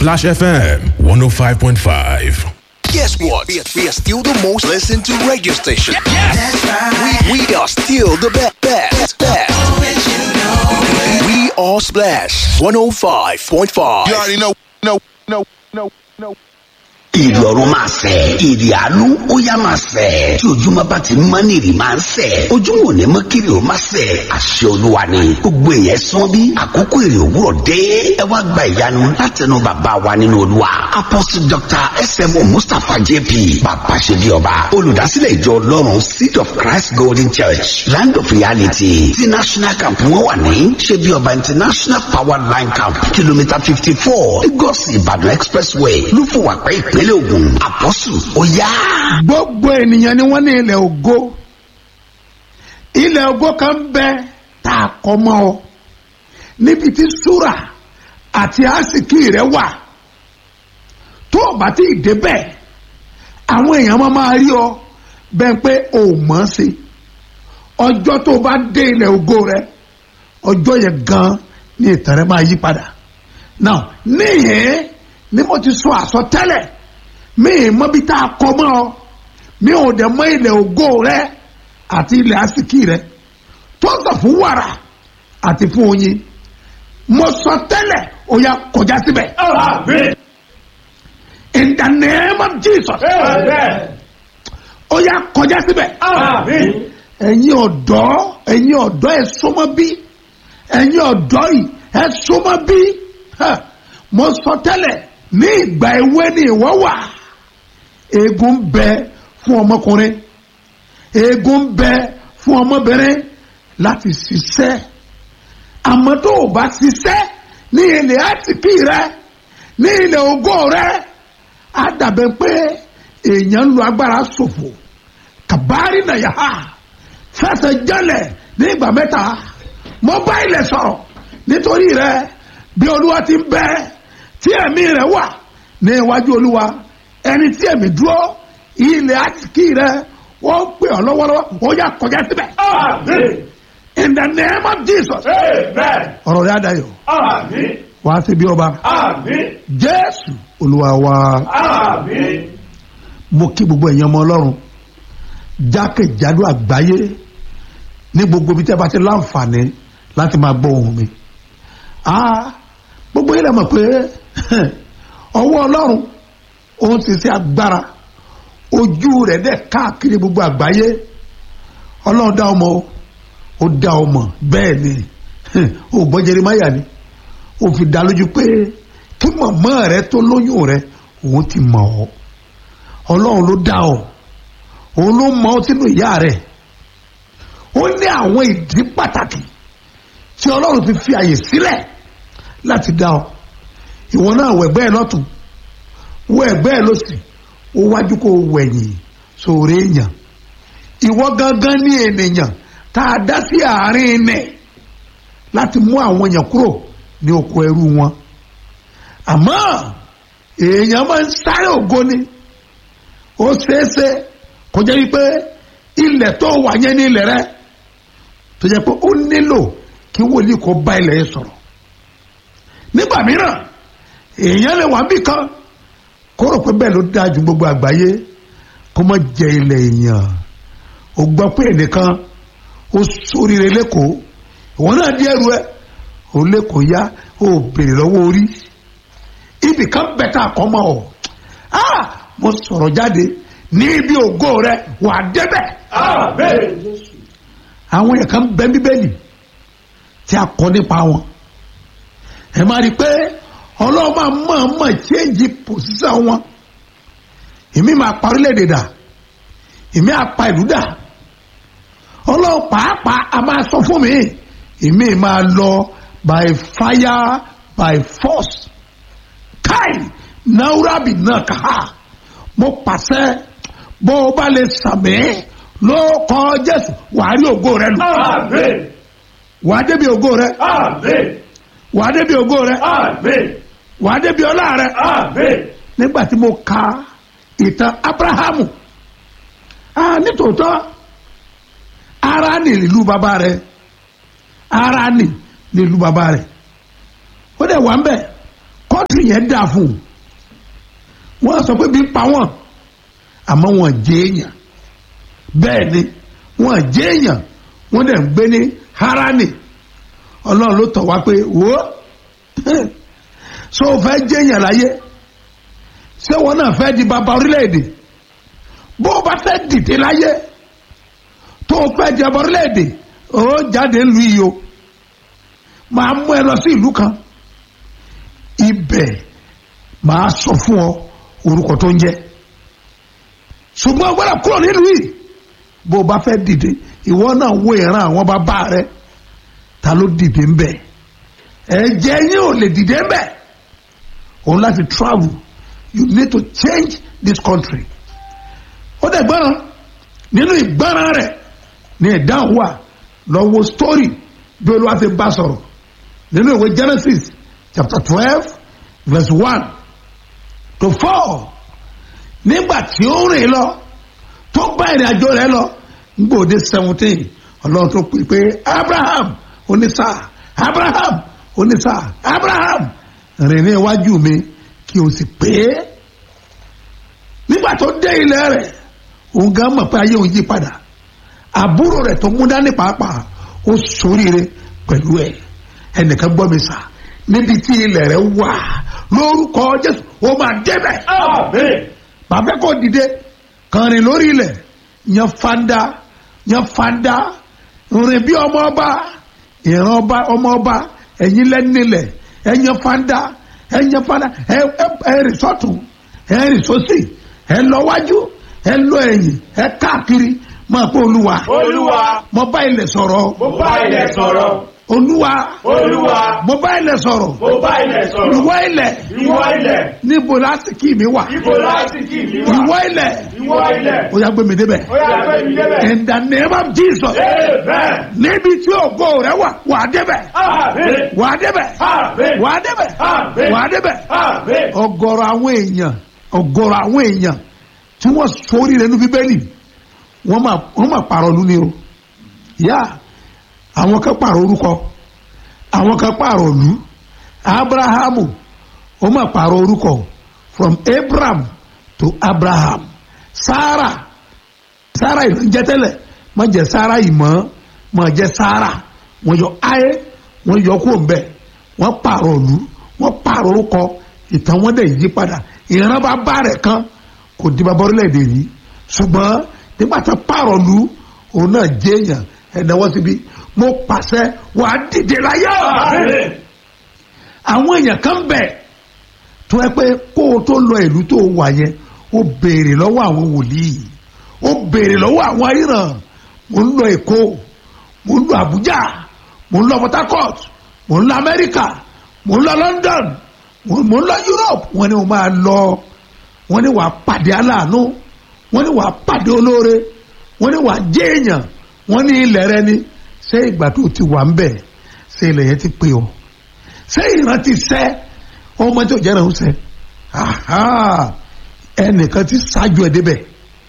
Splash FM 105.5. Guess what? We are, we are still the most listened to radio station. That's right. We, we are still the best. best, best. We are Splash 105.5. You already know, know, know, know, know. ìrì ọ̀run máa sẹ̀ ìrì àánú ó yá máa sẹ̀ tí ojúmọ́ bá ti mọ́ ní ìrì máa ń sẹ̀ ojúmọ́ ò ní mọ́ kiri ó máa sẹ̀ àṣẹ olúwa ni gbogbo èèyàn sán bí àkókò ìrì òwúrọ̀ dé ẹ wá gba ìyanu látẹnu bàbá wa nínú olúwa apostle dr smo mustapha jp bàbá ṣe bí ọba olùdásílẹ̀ ìjọ ọlọ́run seed of christ golden church land of reality ti national camp wọn wà ní ṣe bí ọba international power line camp kìlómítà fifty four lagos ìbàdàn expressway lúfọwàpẹ́ ìpínlẹ̀ ògùn àpọ́sù ó yá. gbogbo ènìyàn ni wọ́n ní ilẹ̀ ògo ilẹ̀ ògo kan bẹ tá a kọ́ mọ́ ọ níbi tí súrà àti àsìkí rẹ wà tó o bá ti débẹ̀ àwọn èèyàn máa máa rí ọ bẹ́ẹ̀ pé o ò mọ̀ ọ́n sí ọjọ́ tó o bá dé ilẹ̀ ògo rẹ ọjọ́ yẹn gan ni ìtàn rẹ máa yí padà now níyẹn ni mo ti sọ àsọtẹ́lẹ̀ mi ì mọ bí tá a kọ mọ́ ọ mi ò dẹ̀ mọ ilẹ̀ ògo rẹ àti ilẹ̀ àsìkí rẹ tó sọ fún wàrà àti fún oyin mo sọ tẹ́lẹ̀ ó yá kọjá síbẹ̀. in the name of jesus. ó yá kọjá síbẹ̀. ẹ̀yin ọ̀dọ́ ẹ̀yin ọ̀dọ́ ẹ̀ súnmọ́ bí ẹ̀yin ọ̀dọ́ yìí ẹ̀ súnmọ́ bí mo sọ tẹ́lẹ̀ ní ìgbà ewé ni ìwọ wà eegun bẹ fún ọmọkùnrin eegun bẹ fún ọmọbìnrin láti ṣiṣẹ́ àmọ́ tó o bá ṣiṣẹ́ ní ilẹ̀ àtìkí rẹ ní ilẹ̀ ògo rẹ á dàbẹ̀ pé èèyàn ń lo agbára ṣòfò kàbárí nàyà fẹsẹ̀ jẹ́lẹ̀ ní ìgbà mẹ́ta mo bá ilẹ̀ sọ̀rọ̀ nítorí rẹ bí olúwa ti ń bẹ tí ẹ̀mí rẹ̀ wà ní iwájú olúwa ẹni tí ẹ̀mí dúró ilẹ̀ àtìkí rẹ̀ wọ́n pè ọ́ lọ́wọ́lọ́wọ́ ó yà kọjá síbẹ̀. in the name of jesus. ọ̀rọ̀ rẹ̀ adayọ̀ wá sí bí ọba jésù olúwa wa mo kí gbogbo ẹ̀yin ọmọ ọlọ́run jákèjádò àgbáyé ní gbogbo ibi tí a bá ti láǹfààní láti máa gbọ́ ohùn mi. Ah, gbogbo yìí lè mọ̀ pé ọwọ́ ọlọ́run òun ti ṣe agbára ojú rẹ̀ dẹ̀ káàkiri gbogbo àgbáyé ọlọ́run dá ọmọ ó dá ọmọ bẹ́ẹ̀ ni ó gbọ́ jeremáyà ni ó fi dá lójú pé kí mọ̀mọ́ rẹ tó lóyún rẹ òun ti mọ̀ ọ́ ọlọ́run ló dá ọ òun ló mọ ọ́ sínú ìyá rẹ̀ ó ní àwọn ìdí pàtàkì tí ọlọ́run fi fi àyè sílẹ̀ láti dá ọ ìwọ náà wọ ẹgbẹ́ ẹ lọ́tún wọ ẹgbẹ́ ẹ lọ́sì ó wájú kó wẹ̀yìn sóore èèyàn ìwọ gangan ní ènìyàn tá a dá sí àárín ilẹ̀ láti mú àwọn èèyàn kúrò ní oko ẹrú wọn àmọ́ èèyàn máa ń sáré ògo ni ó ṣeéṣe kó jẹ́ wípé ilẹ̀ tó wà yẹn ní ilẹ̀ rẹ tó jẹ́ pé ó nílò kí wòlíì kó bá ilẹ̀ yẹn sọ̀rọ̀ nígbà mìíràn èèyàn lè wà bí kan kó rò pé bẹ́ẹ̀ ló dáa ju gbogbo àgbáyé kó má jẹ ilẹ̀ èèyàn ó gbọ́ pé ẹnìkan ó sóríire lẹ́kọ̀ọ́ ìwọ náà di ẹrù ẹ ó lẹ́kọ̀ọ́ yá ó béèrè lọ́wọ́ orí ibì kan bẹ̀tà kọ́ mọ́ ọ ah mo sọ̀rọ̀ jáde ní ibi ògo rẹ wà á débẹ̀ àwọn yẹn kan bẹ bíbélì tí a kọ nípa wọn ẹ máa rí i pé ọlọ́run máa mọ̀ mọ̀ change position wọn èmi máa pa orílẹ̀-èdè dà èmi á pa ìlú dà ọlọ́run pàápàá a máa sọ fún mi èmi máa lọ by fire by force káì náírà náà kà á mo pàṣẹ bó o bá lè sàmì ló kọ jésù wàá rí ògo rẹ lò wàá débi ògo rẹ wàá débi ògo rẹ wàá débi ọlá rẹ nígbà tí mo ka ìtàn abrahamu ah nítòótọ́ ara ní ìlú bàbá rẹ ara ní ìlú bàbá rẹ ó dẹ̀ wà ń bẹ̀ kó kọ́ńtì yẹn dà fún un wọ́n sọ pé bí pa wọ́n àmọ́ wọ́n jẹ́ èèyàn bẹ́ẹ̀ ni wọ́n jẹ́ èèyàn wọ́n dẹ̀ ń gbé ní harani ọlọ́run ló tọ̀ wá pé wò ó so o fẹ́ jẹ́ èèyàn láyé ṣé wọn náà fẹ́ di bàbá orílẹ̀-èdè bó o bá fẹ́ dìde láyé tó o fẹ́ di bàbá orílẹ̀-èdè ó jáde lu yìí o máa mú ẹ lọ sí ìlú kan ibẹ̀ máa sọ fún ọ orúkọ tó ń jẹ́ ṣùgbọ́n gbọ́dọ̀ kúrò nílùú yìí bó o bá fẹ́ dìde ìwọ náà wo ìran àwọn bàbá rẹ ta ló dìde ń bẹ̀ ẹ̀jẹ̀ yín ò lè dìde ń bẹ̀ òun láti travel you need to change this country ó dẹ̀ gbọ́ràn nínú ìgbọ́ràn rẹ̀ ní ìdáhùn wà lọ́wọ́ story bí olúwa ti bá sọ̀rọ̀ nínú ìwé Genesis chapter twelve verse one to four nígbà tí ó rìn lọ tó bá ìrìn àjò rẹ̀ lọ ngbòde seventeen ọlọ́run tó pè pé Abraham onísà Abraham onísà Abraham rìn ní iwájú mi kí o sì pé nígbà tó dé ilẹ̀ rẹ̀ òun gan mọ̀ pé ayé òun yí padà àbúrò rẹ̀ tó mú dání pàápàá ó ṣoríire pẹ̀lú ẹ̀ ẹnìkan gbọ́ mi sà níbi tí ilẹ̀ rẹ̀ wà lórúkọ Jésù ó máa débẹ̀ bàbá kò dìde kàn rìn lórí ilẹ̀ yan fanda yan fanda rìn bí ọmọ ọba ìran ọba ọmọ ọba ẹ̀yin lẹ́nilẹ̀ ẹ yan fanda ẹ yan fanda ẹ ẹ ẹ rìn sọ́tún ẹ rìn sósì ẹ lọ wájú ẹ lọ ẹ̀yìn ẹ káàkiri máa pé olúwa Olúwa, mo bá ilẹ̀ sọ̀rọ̀ mo bá ilẹ̀ sọ̀rọ̀. olúwa Olúwa, mo bá ilẹ̀ sọ̀rọ̀ mo bá ilẹ̀ sọ̀rọ̀. ìwọ ilẹ̀ Ìwọ ilẹ̀, níbo lásìkò mi wà ibo láti kí mi wá. ìwọ ilẹ̀ Ìwọ ilẹ̀, ó yá gbé mi débẹ̀ ó yà pé mi débẹ̀. in the name of Jesus Amen. níbi tí ògo rẹ wà wà á débẹ̀ Amen. wà á débẹ̀ Amen. wà á débẹ̀ Amen. wà á débẹ̀ Amen. ọ̀gọ̀rọ̀ àwọn èèyàn ọ̀gọ̀rọ̀ àwọn èèyàn tí wọ́n sórí rẹ̀ ní bíbélì wọ́n máa wọ́n máa pààrọ̀ lú ni o yá àwọn kan pààrọ̀ orúkọ àwọn kan pààrọ̀ lú abrahamu ó máa pààrọ̀ orúkọ from abraham to abraham sarah sarah ìlú ń jẹ́ tẹ́lẹ̀ má jẹ́ sarah ìmọ̀ má jẹ́ sarah wọ́n yọ ayé wọ́n yọ kó ń bẹ̀ wọ́n pààrọ̀ lú wọ́n pààrọ̀ orúkọ ìtàn wọn dẹ̀ yí padà ìran bá bá rẹ̀ kan kò di bàbá orílẹ̀-èdè yìí ṣùgbọ́n nígbà tó pààrọ̀ lu òun náà jẹ́ èèyàn ẹ̀dáwọ́ síbi mo pàṣẹ wàá dìde láyé Amen. àwọn èèyàn kan bẹ̀ tó ẹ pé kó o tó lọ ìlú tó wà yẹn ó béèrè lọ́wọ́ àwọn wòlíì ó béèrè lọ́wọ́ àwọn aríran mo ń lọ Èkó mo ń lọ Àbújá mo ń lọ Port Harcourt mo ń lọ Amẹ́ríkà mo ń lọ London mo mo ń lọ Europe wọ́n ní mo máa lọ wọ́n ní wàá pàdé aláàánú wọ́n ní wàá pàdé olóore wọ́n ní wàá jẹ́ èèyàn wọ́n ní ilẹ̀ rẹ ni ṣé ìgbà tó ti wà ń bẹ̀ ṣé ilẹ̀ yẹn ti pè ọ́ ṣé ìran ti sẹ́ ọmọ tí ò jẹ́ ìrànwọ́ sẹ́ aha ẹnìkan ti ṣáájú ẹ̀ débẹ̀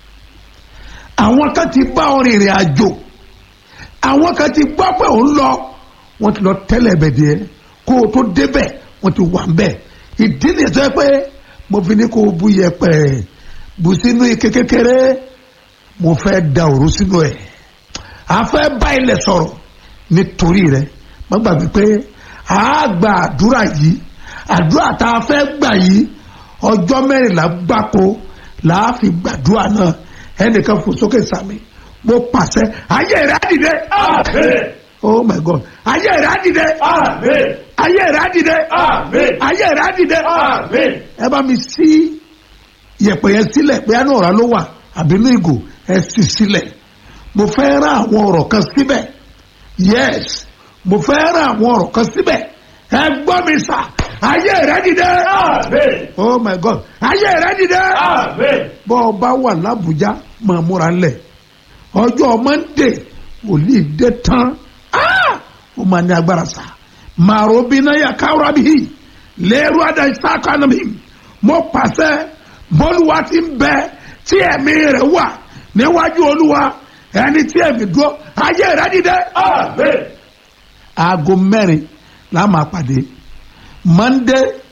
àwọn kan ti bá ọ rìnrìn àjò àwọn kan ti gbọ́ pé òun lọ wọ́n ti lọ tẹ́lẹ̀ ẹ̀bẹ̀ díẹ̀ kó o tó débẹ̀ wọ́n ti wà ń bẹ̀ ìdí nìyẹn tó yẹ pé mo fi ní kó o bu yẹ̀pẹ̀ bù sínú ike kékeré mo fẹ́ da òru sínú ẹ̀ a fẹ́ bá ilẹ̀ sọ̀rọ̀ nítorí rẹ̀ má gbàgbé pé a gba àdúrà yìí àdúrà tá a fẹ́ gbà yìí ọjọ́ mẹ́rìnlá gbáko là á fi gbàdúrà náà ẹnìkan fò sókè sàmì mo pàṣẹ ayé rẹ̀ á dìde Amen. oh my god ayé rẹ̀ á dìde Amen. ayé rẹ̀ á dìde Amen. ayé rẹ̀ á dìde Amen. ẹ bá mi sí yẹ̀pẹ̀ yẹn sílẹ̀ pé àná ọ̀rá ló wà àbínú ìgò ẹ sì sílẹ̀ mo fẹ́ rán àwọn ọ̀rọ̀ kan síbẹ̀ yes mo fẹ́ rán àwọn ọ̀rọ̀ kan síbẹ̀ ẹ gbọ́ mi sà ayé rẹ̀ dìde Amen. oh my god ayé rẹ̀ dìde Amen. bọ́ ọ bá wà lábújá máa múra lẹ̀ ọjọ́ monday wòlíì dé tán Ah! ó máa ní agbára sá màrò bínú yà káwúrà bíi lẹ́rú àdáṣà kan mi mo pàṣẹ bọ́lúwa ti ń bẹ tí ẹ̀mí rẹ̀ wà níwájú olúwa ẹni tí ẹ̀mí dúró ayé rẹ̀ dìde. Amen. aago mẹ́rin la máa pàdé monday